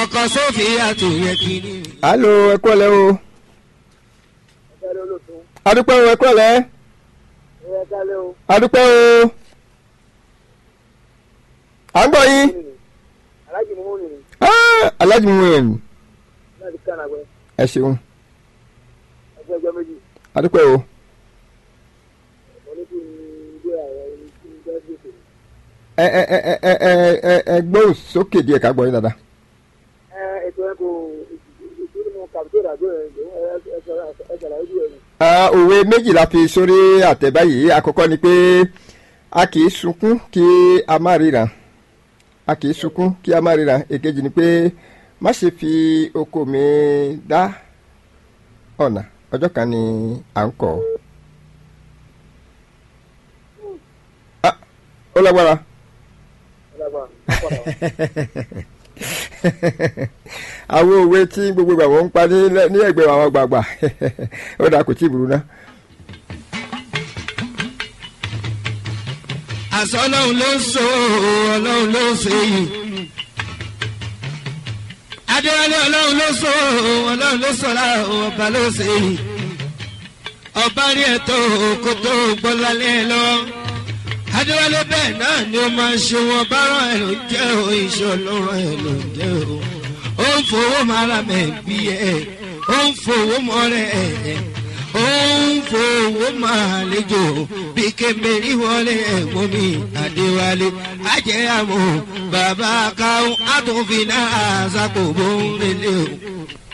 ọkọ sófin àtòyẹ kìíní. alo ẹ kú ọ̀lẹ́ o Ẹ̀rọ olóòtú. adúpẹ́ o ẹ kú ọ̀lẹ́ Ẹ̀rọ kálẹ̀ o. adúpẹ́ o à ń gbọ́ yín Alájì mú mi nì Ah, aláàjì mú ẹ̀ láti kánàgbẹ́. ẹ ṣeun Ẹgbẹ́ ẹjọ́ méjì. adúpẹ́ o Mo ní kí n gbé àwọn ẹni tí ń bẹ́ẹ̀ gbèsè. ẹ ẹ ẹ ẹ ẹ ẹ ẹ ẹ gbóhùn sókè díẹ̀ ká gbọ́ yín dáadáa. Ẹ ètò ẹ̀ kò ìtúrú mu kàbító ìdájọ́ ẹ̀ ẹ̀ ṣàlàyé bí ẹ̀ Ah, òwe méjì la fi sórí àtẹ báyìí àkọ́kọ́ ni pé a kì í sunkún kí a má ríran a kì í sunkún kí a má ríran èkejì ni pé má ṣe fi oko mi dá ọ̀nà ọjọ́ kan ni à ń kọ́ Ah, ó lágbára lágbà. àwọn òwe tí gbogbo ìgbà wọn ń pa ní ní ẹgbẹ́ àwọn gbàgbà ó dà kò tí ì burú ná. àṣọ ọlọ́run ló ń so ọlọ́run ló ń ṣe yìí. adéwálé ọlọ́run ló so ọlọ́run ló sọ̀rọ̀ ọba ló ṣe yìí. ọba rí ẹ̀tọ́ kó tó gbọ́ lálẹ́ lọ. adéwálé bẹ́ẹ̀ náà ni ó máa ń ṣe wọn bá rán ẹ̀ ló jẹ́ o iṣẹ́ ọlọ́run ẹ̀ ló jẹ́ o. ó ń fowó mara mẹ́ bí ẹ̀ ó ń fowó mọ́ rẹ̀ ẹ̀ ó ń fowó máa lejò bí kébèrè wọlé ẹ̀gbọ́n mi adéwálé ajẹ́ àmọ́ bàbá káwọn àtúnfin náà àṣàkó bó ń relé o.